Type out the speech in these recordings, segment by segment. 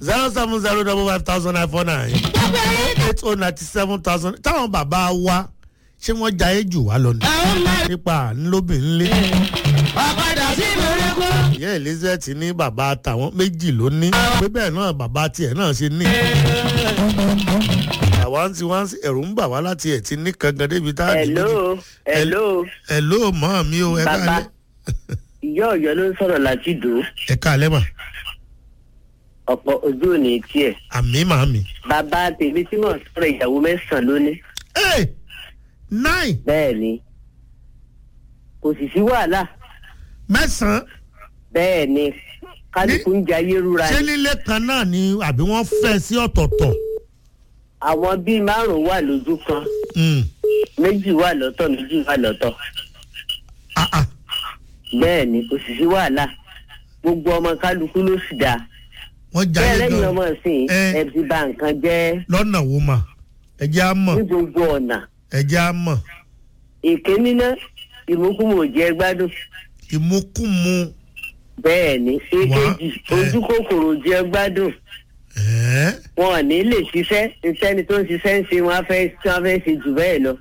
zero seven zero double five thousand nine four nine eight oh ninety seven thousand táwọn bàbá wa ṣé wọ́n jayé jù wá lọ ni nípa ńlóbìnrin lé ọ̀padà sí ìmọ̀lẹ́kọ́. ìyá elizabeth ní bàbá tàwọn méjì ló ní pé bẹ́ẹ̀ náà bàbá tiẹ̀ náà ṣe ní. àwa ń ti wá sí ẹ̀rù ń bà wá láti ẹ̀ ti ní kankan débi tá a di méjì. hello hello ẹ̀ ló mọ́ mi o ẹ bàbá káalẹ́ ìyá ọ̀yọ́ ló ń sọ̀rọ̀ láti dò ó ẹ káalẹ́ mà ọ̀pọ̀ ojú òní tiẹ̀ àmì màmí. bàbá tèmi tí mò ń sọ̀rọ̀ ìyàwó mẹ́sàn-án lónìí ẹ nine bẹ́ẹ̀ ni kò sì sí wàhálà mẹ́sàn-án bẹ́ẹ̀ ni kálukú ń jayé rúra ṣé ni nílé kan náà ni àbí wọ́n fẹ́ sí ọ̀tọ̀ọ̀tọ̀. àwọn bíi márùn-ún wà lójú kan Mm. méjì wà lọ́tọ̀ méjì wà lọ́tọ̀ Ah, ah. bẹ́ẹ̀ ni kò sì sí wàhálà gbogbo ọmọ kálukú ló sì dáa wọ́n bẹ́ẹ̀ jayé lẹ́yìn gan ọmọ ìsìn Eh. ẹ ti bà nǹkan jẹ́ lọ́nà wo mà ẹ jẹ́ á mọ̀ ní gbogbo ọ̀nà ẹ jẹ́ á mọ̀ èké níná ìmúkúmù ò jẹ́ gbádùn ìmúkùmù bẹ́ẹ̀ ni Wá, èkejì eh. ojú kòkòrò jẹ́ gbádùn ẹ̀ẹ́ wọn ò ní lè ṣiṣẹ́ ìṣẹ́ni tó ń ṣiṣẹ́ ń ṣe wọn á fẹ́ tí wọ́n fẹ́ ṣe jù bẹ́ẹ̀ lọ.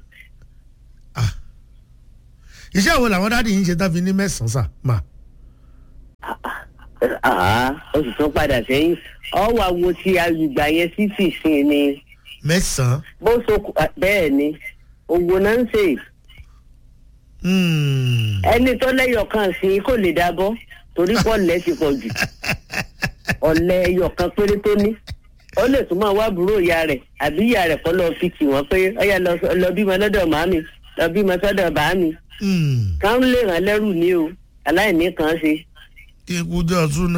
iṣẹ́ wo làwọn dáàdi yìí ń ṣe tá fi ní mẹ́sàn-án sà mà. Àá, ó sì tún padà sẹ́yìn ọwọ́ àwo ti àgbègbè yẹn sí fìsìn ni mẹ́sàn-án bó so bẹ́ẹ̀ ni òwò náà ń ṣe Hmm. ẹni tó lẹ́yọ̀ kan sí kò lè dábọ́ torí pọ̀ lẹ́ ti pọ̀ jù ọ̀lẹ́ ẹyọ̀ kan péré tó ní ó lè tún máa wá àbúrò ìyá rẹ̀ àbí ìyá rẹ̀ kọ́ lọ́ọ́ fi kì wọ́n pé ọ̀yà lọ bímọ lọ́dọ̀ màámi lọ bímọ sọ́dọ̀ bàámi Hmm. kàn lè ràn lẹ́rù ní o aláìní kan ṣe. ikú jọ súná.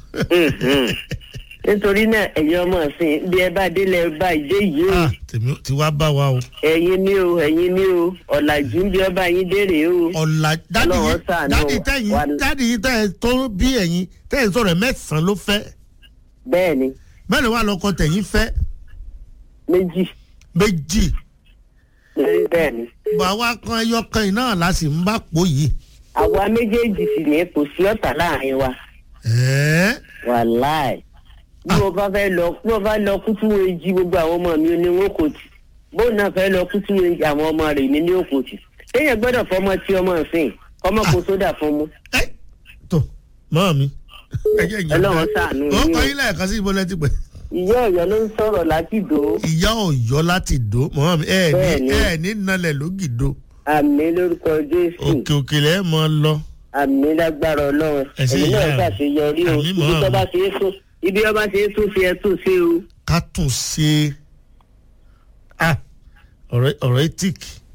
nítorí náà ẹ̀yin ọmọ ọ̀sìn bí ẹ bá délé ẹ bá ìdé yìí o Ah, tèmi ti wá bá wa o. ẹ̀yin ní o ẹ̀yin ní o ọ̀làjú ń bí ọba yín dérè o. ọ̀la dáàdi Ọlọ́run yìí ṣàánú dáàdi wa. tẹ̀yìn dáàdi yìí tẹ̀ tó bí ẹ̀yìn tẹ̀yìn sọ̀rọ̀ mẹ́sàn-án ló fẹ́ bẹ́ẹ̀ ni bẹ́ẹ̀ ni wà lọ́kọ tẹ̀yìn fẹ́ méjì méjì lórí bẹ́ẹ̀ ni. bàwa kan ẹyọ kan yìí náà la sì ń bá pò yìí. àwa méjèèjì sì ní kò sí ọ̀tá láàrin wa ẹ̀ẹ́ wàláì bí mo bá fẹ́ lọ bí mo bá lọ kútú èjì gbogbo àwọn ọmọ mi ní wọn kò tì bóun náà fẹ́ lọ kútú èjì àwọn ọmọ rẹ̀ ní ní òkò tì téèyàn gbọ́dọ̀ fọmọ tí ọmọ ìsìn kọ́mọ kó sódà fún mu. ẹ́ tó mọ́ mi. ẹ jẹ́ ìyẹn Ọlọ́run ṣàánú ó yín o. kọ́ ilé ẹ̀ka sí ibo lẹ́tí pẹ̀. ìyá ọ̀yọ́ ló ń sọ̀rọ̀ láti dò ó ìyá ọ̀yọ́ láti dò mọ́ mi ẹ̀ ní Bẹ́ẹ̀ni. ẹ̀ ní nalẹ̀ lógìdó àmì lórúkọ jésù òkè òkè lẹ́ mọ́ lọ. àmì lágbára ọlọ́run Ẹ ṣé èyí náà ìyá mi. ṣàṣeyọrí o Àmì ibi mọ́ tó àmì. bá ṣe é tún ibi ọba ṣe é tún ṣe é tún ṣe o. ká tún ṣe ah ọ̀rẹ́ ọ̀rẹ́ tík.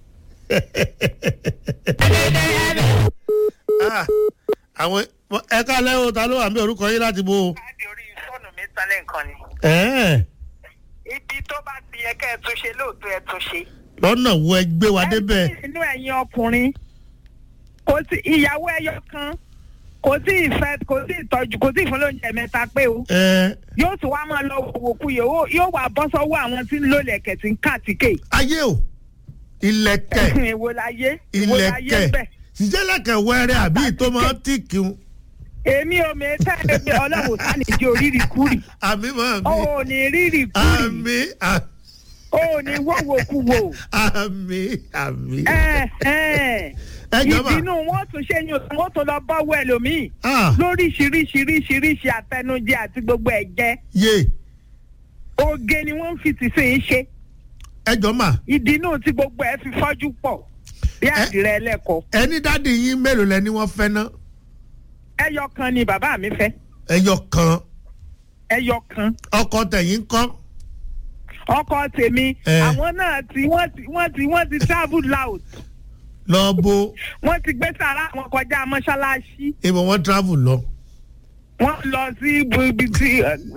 Ah, àwọn ẹ̀ka lẹ́wọ̀ ta ló wà ní orúkọ yín láti bo. láti orí fóònù mi sálẹ̀ nǹkan ni. ẹ̀ẹ́ ibi tó bá ti yẹ kẹ́ ẹ tún ṣe lóòótọ́ ẹ tún ṣe. lọ́nà wo ẹ gbé wa débẹ̀. ẹ inú ẹ̀yin ọkùnrin kò sí ìyàwó ẹyọ kan kò sí ìfẹ́ kò sí ìtọ́jú kò sí ìfúnlóúnjẹ mẹ́ta pé o ẹ yóò tún wá máa lọ wòkú yòówó yóò wá bọ́ sọ́wọ́ àwọn tí ń lò lẹ̀kẹ̀ tí ń kàtíkè. ayé o ilẹ̀kẹ̀ ìwò láyé ìwò láyé ilẹ̀kẹ̀ bẹ̀. ìjẹ́lẹ̀kẹ̀ wẹ́rẹ́ àbí tó máa ń tíìkì un. èmi ò mẹ tẹ́ ẹ̀mí ọlọ́run sáni jẹ́ orírì kúrì àmì mọ́ o mi ò ní rírì kúrì àmì à- o ò ní wọ́wọ́kú wò. àmì àmì. ẹ ẹ ẹ jọba ìbínú wọn tún ṣe yín wọn tún lọ bọ́wọ́ ẹlòmíì ah lóríṣiríṣiríṣiríṣi àtẹnujẹ àti gbogbo ẹ̀jẹ̀ yé oge ni wọ́n fi ti sìn ín ṣe ẹ jọ mà ìdínú tí gbogbo ẹ fi fọ́jú pọ̀ bí Ẹ- àdìrẹ ẹlẹ́kọ̀ọ́ ẹni dáàdi yín mélòó lẹni wọ́n fẹ́ ná ẹyọ kan ni bàbá mi fẹ́ ẹyọ kan ẹyọ kan ọkọ tẹ̀yìn kọ́ ọkọ tèmi Ẹ. àwọn náà tí wọ́n ti wọ́n ti wọ́n ti travel out lọ bo wọ́n ti gbé sàrà wọn kọjá mọ́ṣáláṣí ìbọn wọn travel lọ. wọ́n lọ sí ibi tí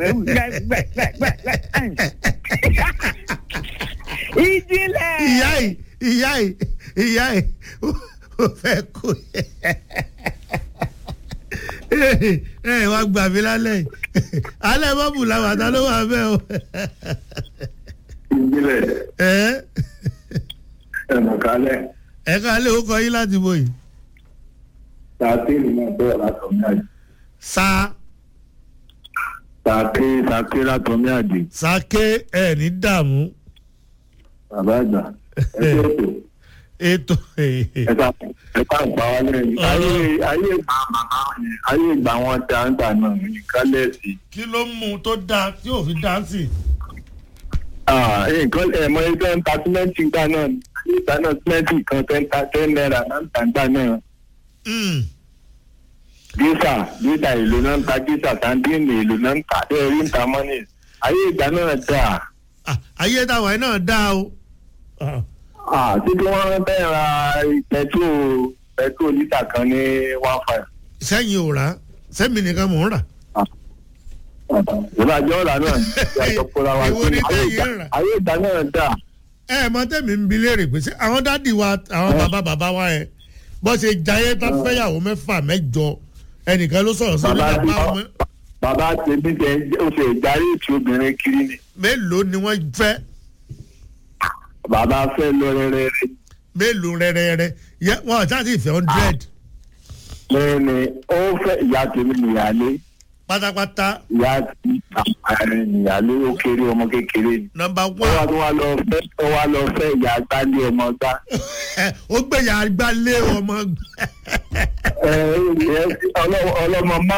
ìjìnlẹ̀. ìyá yìí ìyá yìí ìyá yìí ó fẹ́ kó ẹ wá gbà mí lálẹ́ yìí alẹ́ bọ́ọ̀bù làwọn àtà ló wà bẹ́ẹ̀ o ìbílẹ̀ ẹ ẹ̀mọ̀kálẹ̀ ẹ ká lè ó kọ yín láti bò yìí tààtìrì náà bẹ̀rẹ̀ látọ̀ náà sa sàké sàké látọmí àdè sàké ẹ̀ ní dààmú bàbá àgbà ẹgbẹ́ ètò ètò ẹ̀ka ẹ̀ka ìgbà wa lẹ́yìn ayé ayé ìgbà màmá yẹn ayé ìgbà wọn dáńtà náà nǹkan lẹ́sìn. kí ló mú un tó dáa tí ò fi dáńsì. nǹkan ẹ̀mọ ẹgbẹ́ ń ta símẹ́ǹtì gbà náà ìgbà náà símẹ́ǹtì kan ten ta ten naira náà ń ta gbà náà Mm. gísà gísà èlò náà ń ta gísà sandíìnì èlò náà ń ta bẹ́ẹ̀ rí ń ta mọ́nì ayé ìgbà náà dáa. Ah, ayé táwọn ẹ̀ náà dáa o. Ah, Ah, títí wọ́n bẹ́ẹ̀ ra pẹ̀tró pẹ̀tró lítà kan ní one five. sẹ́yìn ò rà sẹ́mi nìkan mò ń rà. ìbàjẹ́ ọ̀la náà yàtọ̀ kóra wa Èwo ni ayé tẹ́yìn ìgbà- ń rà? ayé ìgbà náà dáa. ẹ ẹ mọ tẹ́mi ń bi léèrè pé ṣé àwọn dádì wa àwọn bàbá bàbá wa yẹn bó ṣe jayé tán fẹ́yàwó mẹ́fà mẹ́jọ ẹnìkan ló sọ̀rọ̀ sí bàbá nígbà tí bá wọn bàbá tèmi tẹ ó ṣe ìdarí ètò obìnrin kiri ni mélòó ni wọ́n fẹ́ bàbá fẹ́ lọ rẹ́rẹ́rẹ́ mélòó rẹ́rẹ́rẹ́ yẹ wọn ò sáà sì fẹ́ hundred lẹ́yìn ni ó fẹ́ ìyá tèmi nìyálé pátápátá ìyá tí àárín nìyálé ó kéré ọmọ kékeré ni. nọmba ó wá one tó wá lọ fẹ́ ó wá lọ fẹ́ ìyá gbálé ọmọ gbá. ó gbẹ̀yà gbálé ọmọ ẹ ẹ ọlọ́mọ má